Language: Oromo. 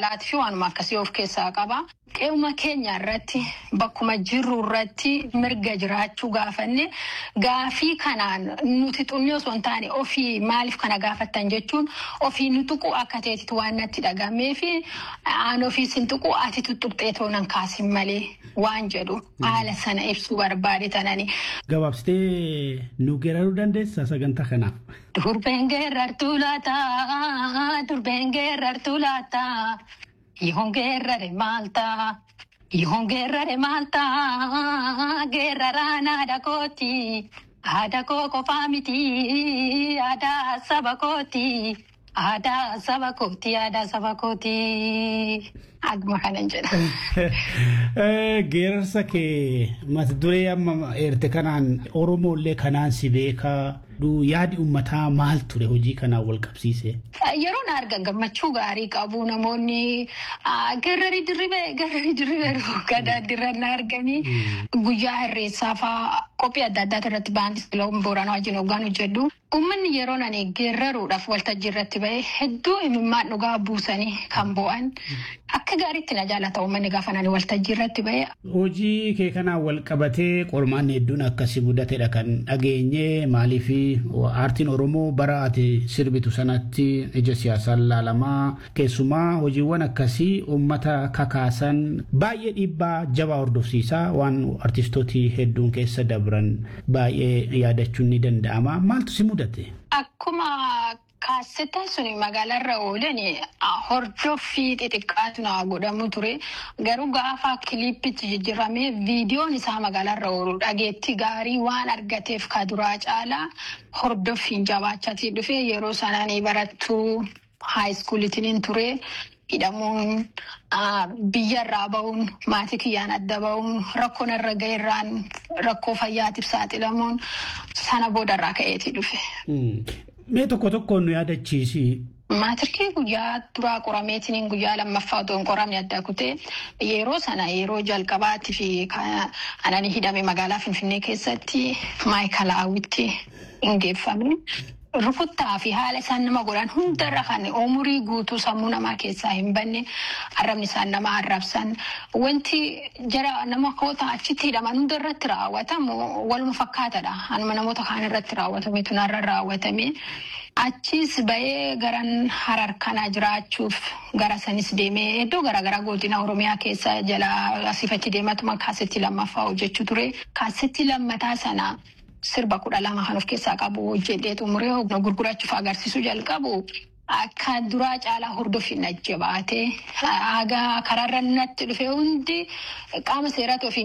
jaalalaati fi waanuma akkasii of keessaa qaba. Qe'uma keenya irratti bakkuma jirru irratti mirga jiraachuu gaafanne gaafii kanaan nuti xunnoo osoo hin taane ofii maaliif kana gaafattan jechuun ofii nu tuqu akka ta'etti waan natti dhagamee fi aan ofii sin tuqu ati tuttuqxee toonan kaasin malee waan jedhu haala sana ibsuu barbaade tanani. Gabaabsitee nu geeraruu dandeessaa sagantaa kanaaf. Durbeen geerartuu laata durbeen geerartuu laata. Yoon geerrare maalta yoon geerrare maalta geerraraan haadha kooti haadha koo qofaa miti aadaa saba kooti aadaa saba kooti aadaa saba kooti agma kanan jedha. Geerarsa kee mata duree amma eerte kanaan Oromoolee kanaan si beekaa yaadi uummataa maal ture hojii kanaan wal qabsiise. Yeroo na argan gammachuu gaarii qabu namoonni garrarii dirribee garrarii dirribee gadaa dirra na arganii guyyaa irreessaa fa'aa qophii adda addaa irratti baandis loon booranaa wajjin hoggaan hojjedhu. Uummanni yeroo nani geeraruudhaaf waltajjii irratti ba'e hedduu imimmaan dhugaa buusanii kan bo'an akka gaariitti na jaalata uummanni gaafa nani waltajjii irratti ba'e. Hojii kee kanaan wal qabatee qormaanni hedduun akkasii mudatedha kan dhageenye maaliif aartiin Oromoo bara ati sirbitu sanatti ija siyaasaan laalamaa keessumaa hojiiwwan akkasii uummata kakaasan baay'ee dhiibbaa jabaa hordofsiisaa waan artistooti hedduun keessa dabran baay'ee yaadachuun ni danda'ama maaltu si mudate? Akkuma kaassetaan suni magaalarra oolan hordoffii xixiqqaatu naa godhamu ture garuu gaafa kiliippitti jijjiiramee viidiyoon isaa magaalarra oolu dhageetti gaarii waan argateef ka duraa caalaa hordoffiin jabaachatii dhufe yeroo sananii barattuu haayiskuulitiin ture. hidhamuun biyyarraa ba'uun maatii kiyyaan adda ba'uun rakkoo narra ga'eerraan rakkoo fayyaatiif saaxilamuun sana boodarraa ka'eetii dhufe. Mee tokko tokkoon nu yaadachiisi. Maatirkii guyyaa duraa qorameetiin guyyaa lammaffaa otoo hin qoramne adda kutee yeroo sana yeroo jalqabaatti fi anani hidhame magaalaa Finfinnee keessatti maayikalaawwitti hin geeffamne. Rukuttaa fi haala isaan nama godhan hundarra kan umurii guutuu sammuu namaa keessaa hin banne arrabni isaan nama arrabsan wanti jara nama koota achitti hidhaman hundarratti raawwatamu waluma fakkaatadha. Anuma namoota kaan irratti raawwatame tunarra raawwatame. Achis ba'ee garan harar kanaa jiraachuuf gara sanis deemee iddoo garaagaraa godina Oromiyaa keessa jala asiifachi deematuma kaasetti lammaffaa hojjechuu ture. Kaasetti lammataa sana sirba kudha lama kan of keessaa qabu hojjedhee xumuree gurgurachuuf agarsiisuu jalqabu akka duraa caalaa hordofin ajjabaate haga karaarra natti dhufe hundi qaama seeraa ofii